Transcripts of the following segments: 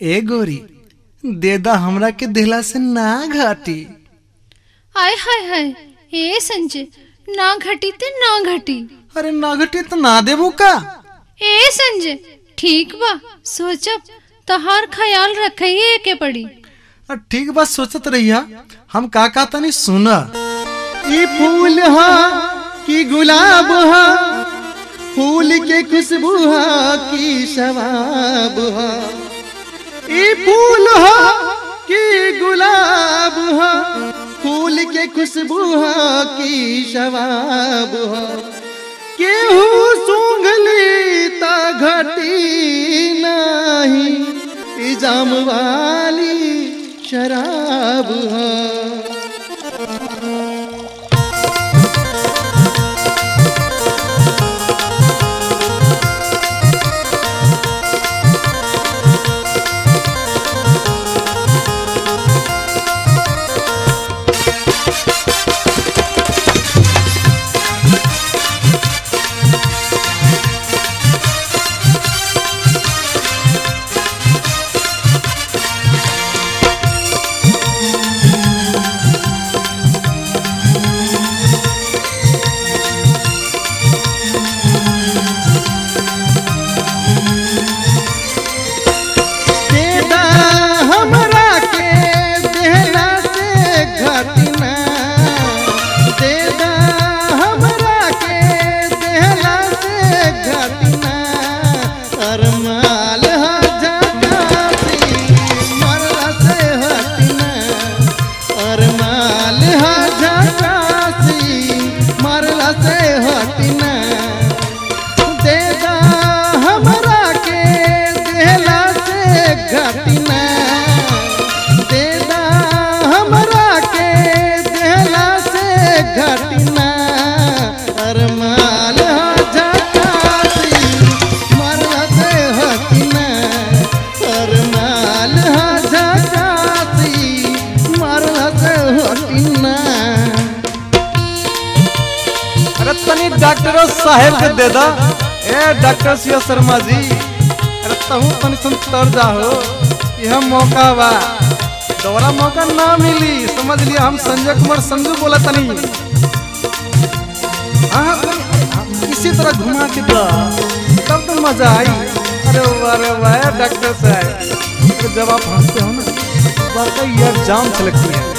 ए गोरी देदा हमरा के दिला से ना घाटी आय हाय हाय ए संजय ना घटी ते ना घटी अरे ना घटी तो ना देबू का ए संजय ठीक बा सोचब तहार ख्याल रखिए के पड़ी अ, ठीक बात सोचत रहिया हम का का तनी सुना ई फूल हा कि गुलाब हा फूल के खुशबू हा कि शबाब हा ई फूल हा कि गुलाब हा फूल के खुशबू हा कि शबाब हा केहू सूंघली ता घटी नाही ई जाम वाली शराब हा देदा हमरा के देहला से घटना देदा हमरा के देहला से घटना अरमाल हा जगाती मरला से हटना अरमाल हा जगाती मरला से हटना देदा हमरा के देहला से घटना देदा हमरा के देहला से घटना अरमाल झकासी मरला से हटना अरमाल झकासी मरला से हटना अरे तनी डॉक्टरों साहेब के दे दा ए डॉक्टर सिया शर्मा जी अरे तहू तनी सुन तर जाहो यह मौका बा दोबारा मौका ना मिली समझ लिया हम संजय कुमार संजू बोला तनी हाँ हाँ, इसी तरह घुमा के दा तब तो मजा आई अरे वाह अरे वाह डॉक्टर साहब अरे जब आप हंसते हो ना वाकई यार जाम छलकती है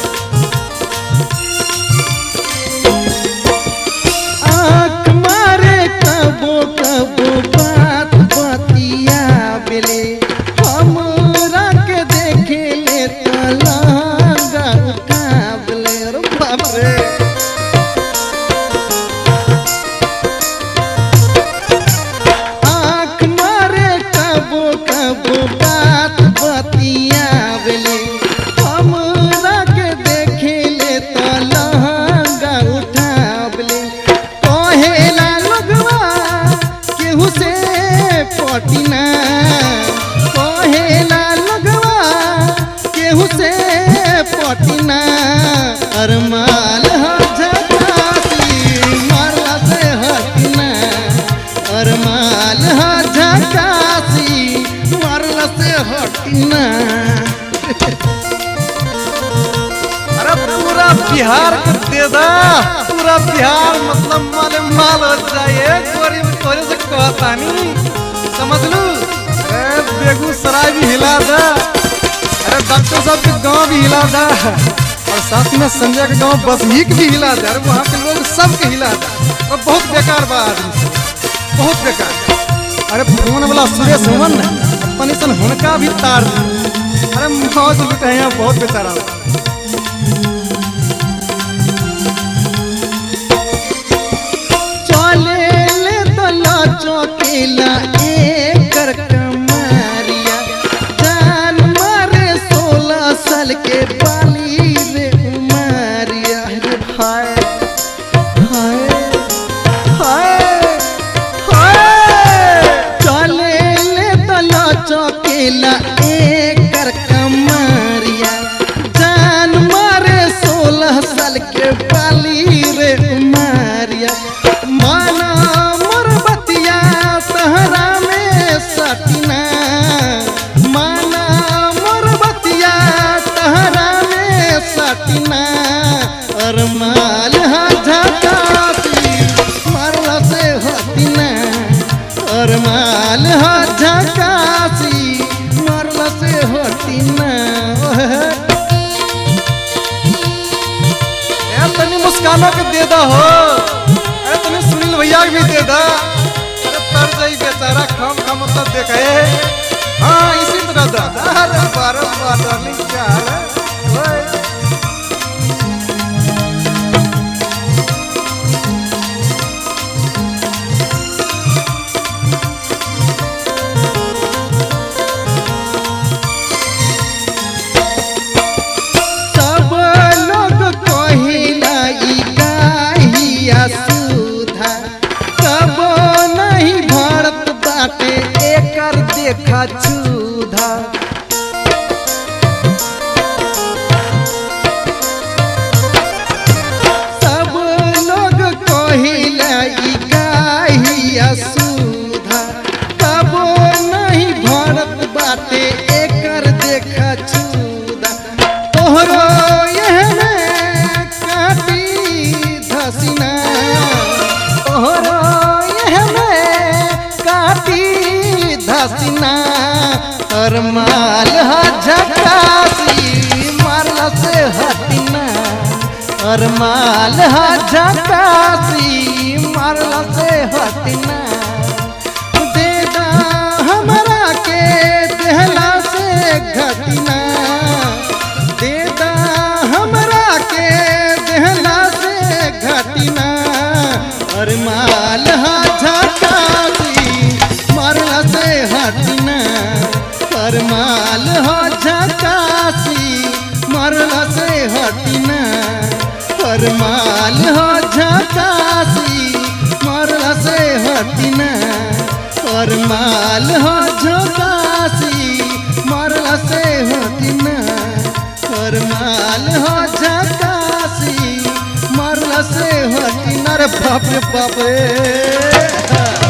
आँख मारे कबो कबो बात बतिया बेले हमरा के देखे ले तलंगा काबले रे बाप रे आँख मारे कबो कबो बात बतिया बेले हमरा के देखे ले तलंगा उठावले कहेला लगवा केहू से पटिना कहेला लगवा केहू से पटिना अरमाल ह झकासी मरला से हटिना अरमाल ह झकासी मरला से हटिना अरे पूरा बिहार के दे दा पूरा बिहार मतलब माले माल हो जाए गोरी में तोरे से कहतानी समझ लू अरे बेगूसराय भी हिला दा अरे डॉक्टर साहब के गांव भी हिला दा और साथ में संजय के गांव बसनीक भी हिला दा अरे वहाँ के लोग सब के हिला दा और बहुत बेकार बा आदमी सब बहुत बेकार अरे फोन वाला सुरेश हुमन अपन सन हुनका भी तार दी अरे मौज लुटे हैं बहुत बेचारा बा। चले ले दला चौकेला एकर कमारिया जान मारे सोलह साल के बाली रे उमारिया रे हाय हाय हाय हाय चले ले दला चौकेला एकर कमारिया जान मारे सोलह साल के बाली रे उमारिया माना मोर बतिया सहरा में सटिना माना बा डार्लिंग क्या है ओए सब लोग कहिला ई गाहिया सुधा कबो नहीं भरत बाटे एकर देखा छूधा सब लोग कहिला ई गाहिया सुधा कबो नहीं भरत बाटे एकर देखा छुदा तोहरो एहने काटी धसिना तोहरो एहने काटी धसिना और माल ह झकासी मारला से हटिना और माल ह झकासी मारला से हटिना देदा हमरा के देहला से घटिना देदा हमरा के देहला से घटिना और माल हा झकासी मरला से हटिना और माल हा झकासी मरला से हटिना और माल हा झकासी मरला से हटिना और माल हो झकासी मरला से हटिना और माल हो झकासी मरला से हटिना रे बाप रे बाप रे